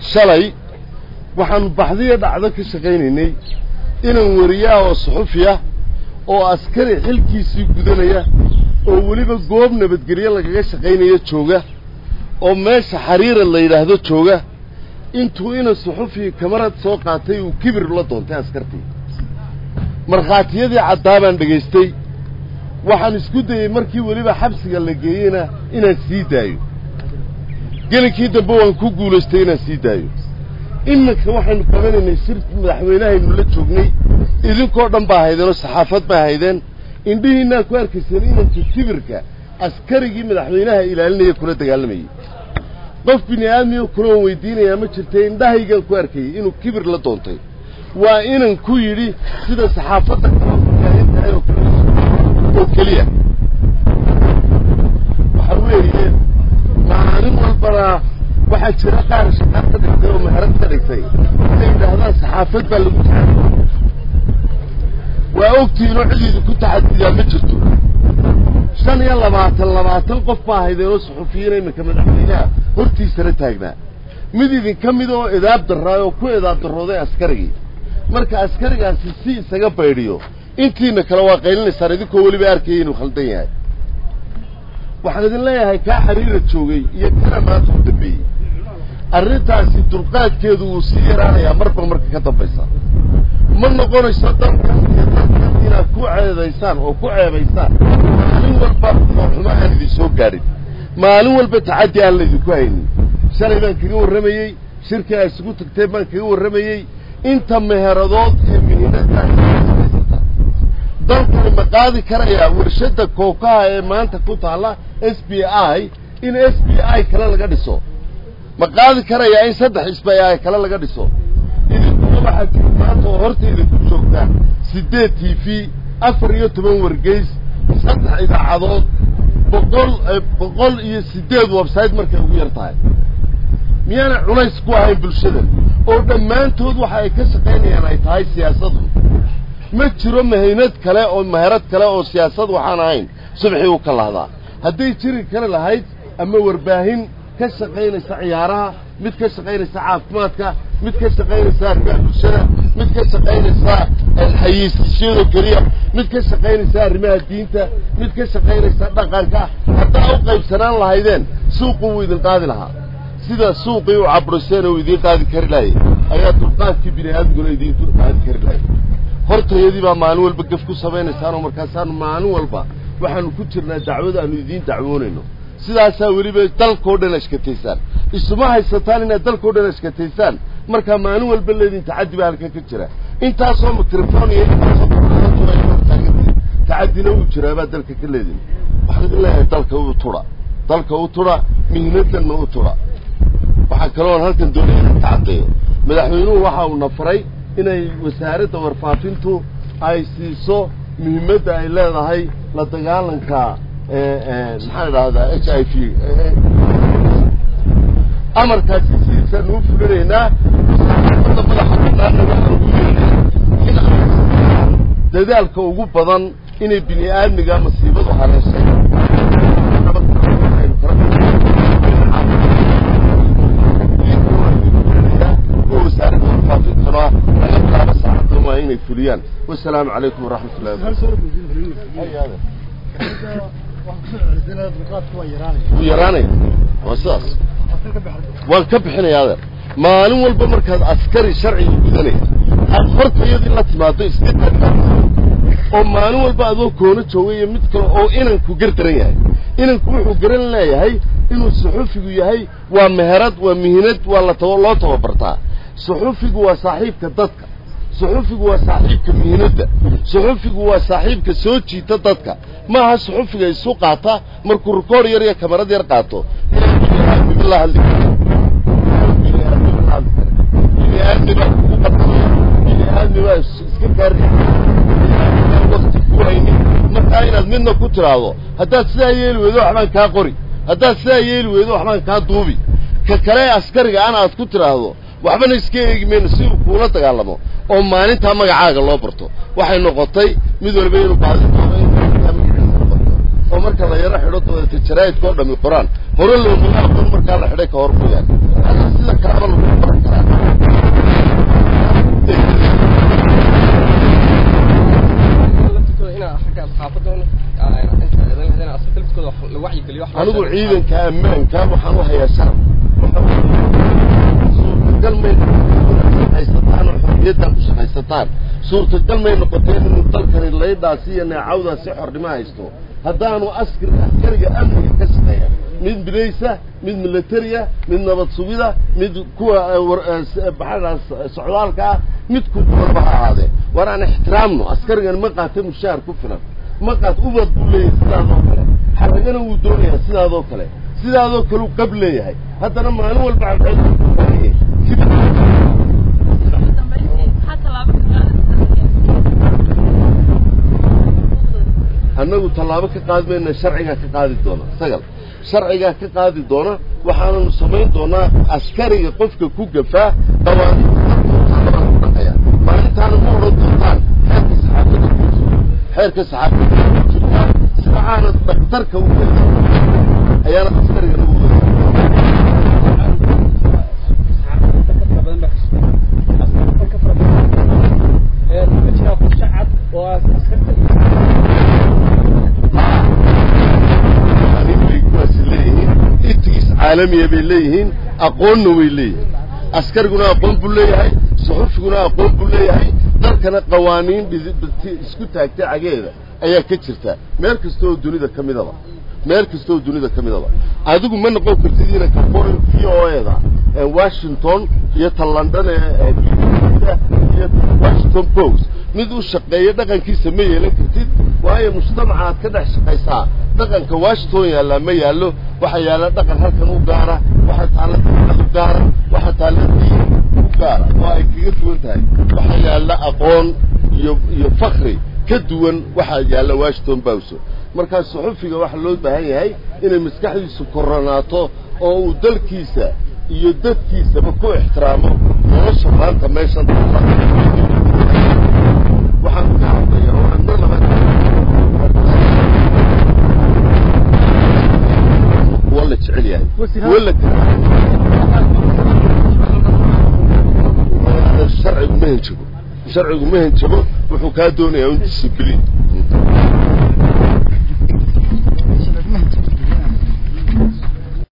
shalay waxaanu baxdiya dhacdo ka shaqaynaynay inan wariyaha oo suxufi ah oo askari xilkiisii gudanaya oo weliba goob nabadgelyo lagaga shaqaynayo jooga oo meesha xariira la yidhaahdo jooga intuu inan suxufi kamarad soo qaatay uu kibir la doontay askartii markhaatiyadii caddaa baan dhegaystay waxaan isku dayey markii weliba xabsiga la geeyeyna inaan sii daayo gelinkii dambe waan ku guulaystay inaan sii daayo iminka waxaynu qabanaynay shir madaxweynahaynu la joognay idinkoo dhan baa haydeenoo saxaafad baa haydeen indhihiinaa ku arkayseen inanka kibirka askarigii madaxweynaha ilaalinaya kula dagaalamayey qof bini aadmiyo kulan weydiinayaa ma jirtay indhahaygaan ku arkayey inuu kibir la doontay waa inan ku yidhi sida saxaafadda kala fagaahin tahay oo kale oo keliya waxa weeye maalin walbana waxaa jira qaar shaqaad ka dhigtay oo meherad ka dhigtay inay yidhaahdaan saxaafad baa lagu taxadiya waa ogtiinoo cidiida ku taxadiyaa ma jirto shan iyo labaatan labaatan qof baa haydeenoo suxufiyiina iminka madaxweynaha hortiisana taagnaa mid idinka mid oo edaab darraay oo ku edaab darrooday askarigii marka askarigaasi si isaga baydhiyo intiina kale waa qaylinaysaan idinkoo weliba arkaya inuu khaldan yahay waxaan idin leeyahay kaa xariira joogay iyo kana maanta u dambeeyey arrintaasi dulqaadkeedu wuu sii yaraanayaa marba marka ka dambaysa ma noqonayso dalkan iyo dalkan inaad ku ceedaysaan oo ku ceebaysaan maalin walba xumo aan idin soo gaadhin maalin walba tacaddi aan laydinku haynin shalay baan kaga warramayey shirkii ay isugu tagteen baan kaga warramayey inta meheradood ee mihinada dalkani ma qaadi karayaa warshadda kookaha ee maanta ku taalla s b i in s b i kale laga dhiso ma qaadi karayaa in saddex s b i kale laga dhiso idinkuna waxaa jiri maanta oo horta idinku joogtaan siddeed t v afar iyo toban wargeys saddex idaacadood boqol boqol iyo siddeed website markay ugu yar tahay miyaana culays ku ahayn bulshadan oo dhammaantood waxa ay ka shaqaynayaan ay tahay siyaasadu ma jiro mahaynad kale oo maherad kale oo siyaasad waxaan ahayn subaxii u ka lahdaa hadday jiri kari lahayd ama warbaahin ka shaqaynaysa ciyaaraha mid ka shaqaynaysa caafimaadka mid ka shaqaynaysa arrimaha bulshada mid ka shaqaynaysa xayiisiyadoo keliya mid ka shaqaynaysa arrimaha diinta mid ka shaqaynaysa dhaqanka haddaa u qaybsanaan lahaydeen suuqu wuu idin qaadi lahaa sida suuqii u cabriseen uu idiin qaadi kari lahay ayaa dulqaadkii bini aadamiguna idiin dul qaadi kari lahay hortayadii baa maalin walba gaf ku samaynaysaan oo markaasaan maalin walba waxaanu ku jirnaa dacwada aanu idiin dacwoonayno sidaasaa weliba dalkao dhan ashkataysaan isuma haysataan inaad dalkao dhan ashkataysaan markaa maalin walba leedin tacaddi baa halkan ka jira intaasoo mikrofon iyo intaasoo taagantiin tacaddina wuu jiraabaa dalka ka leedin waxaan idin leeyahay dalka u tudha dalka u tudha mihnadanna u tudha waxaa kaloon halkan doonaya inaan ka caddeeyo madaxweynuhu waxa uu nafaray inay wasaaradda warfaafintu ay siiso muhiimadda ay leedahay la dagaalanka maxaan idhahdaa h i v amarkaasi sidiisaan uu fulinaynaa wasaaradda madaxa banaanna waxaan ugu yeernay in ay dadaalka ugu badan inay bini aadmiga masiibadu haleeshay wasaaradda warfaafintuna laga bilaabo saacaddan waa inay fuliyaan wasalaamu calaykum waraxmat ullahi wuu yaraanaya waa sidaas waan ka bixinaya adeer maalin walba markaad askari sharciga gudanaya aad hortayadii la timaado iska oo maalin walba adoo koono joogay iyo mid kale oo inanku gardaran yahay inanku wuxuu garan leeyahay inuu suxufigu yahay waa meherad waa mihinad waa la taba loo tababartaa suxufigu waa saaxiibka dadka suxufigu waa saaxiibka mihinadda suxufigu waa saaxiibka soo jiita dadka maaha suxufiga isu qaata markuu rikoor yar iyo kamarad yar qaato la hadli biniaadmiba kugu qadamaya biniaadmiba iska gaari wakti ku haynin markaa inaad midna ku tiraahdo haddaad sidaa yeeli weydo waxbaan kaa qori haddaad sidaa yeeli weydo waxbaan kaa duubi ka kale askariga ana aad ku tiraahdo waxbana iska eegi mayno si uu kuula dagaalamo oo maalintaa magacaaga loo barto waxay noqotay mid walba inuu baadi doono in maalintaa magaciisa la barto oo marka la yaro xidho dabeeta jaraa'idka oo dhami qoraan hore loomala aqoon markaa la xidhay ka hor mooyaane hadda sida kalaba lagu baray anigu ciidanka ammaanka waxaan u hayaa sharaf suurtagal may shaqaysataan oo xorriyaddaa ku shaqaysataan suurtagal may noqoteen inuu dalkani laydhaasi iyo neecawdaasi xornimo haysto haddaanu askar askariga amniga ka shaqeeya mid bilaysa mid militariya mid nabad sugida mid kuwa baxadaas socdaalka ah mid ku walba ha ahaadee war aan ixtiraamno askarigan ma qaata mushaar ku filan ma qaat ubad buu leeyahay sidaadoo kale xaragana wuu doonayaa sidaadoo kale sidaadoo kale u qab leeyahay haddana maalin walba annagu tallaabo ka qaadi mayna sharcigaa ka qaadi doona sagal sharcigaa ka qaadi doona waxaananu samayn doonaa askariga qofka ku gafaa dhawaanidhaqaya maalintaana ma odhan doontaan xeerka saxaafada ku jiro xeerka saxaafada ku jirtaa sida aanad daktarka u geli ayaana askariga nagu caalamiya bay leeyihiin aqoonna way leeyihiin askariguna aqoon buu leeyahay suxufiguna aqoon buu leeyahay dalkana qawaaniin isku taagtay cageeda ayaa ka jirta meel kasta oo dunida ka midaba meel kasta oo dunida ka midaba adigu ma noqon kartid inanka foreign v o eda washington iyo ta london iyo washington post mid u shaqeeya dhaqankiisa ma yeelan kartid waayo mujtamaca aad ka dhex shaqaysaa dhaqanka washington yaallaa ma yaallo waxaa yaalla dhaqan halkan u gaara waxaa taalla dad u gaara waxaa taalla diin u gaara oo ay kaga duwan tahay waxaa yaalla aqoon iyo iyo fakri ka duwan waxaa yaalla washington bowso markaa suxufiga waxaa loo baahan yahay inay maskaxdiisu koronaato oo uu dalkiisa iyo dadkiisaba ku ixtiraamo nolosha maanta meeshan waxaan ka hadlaya oo aan mar laba kuwa la jecel yahay kuwa la sharcigu ma henjago sharcigu ma henjago wuxuu kaa doonayaa un discibliin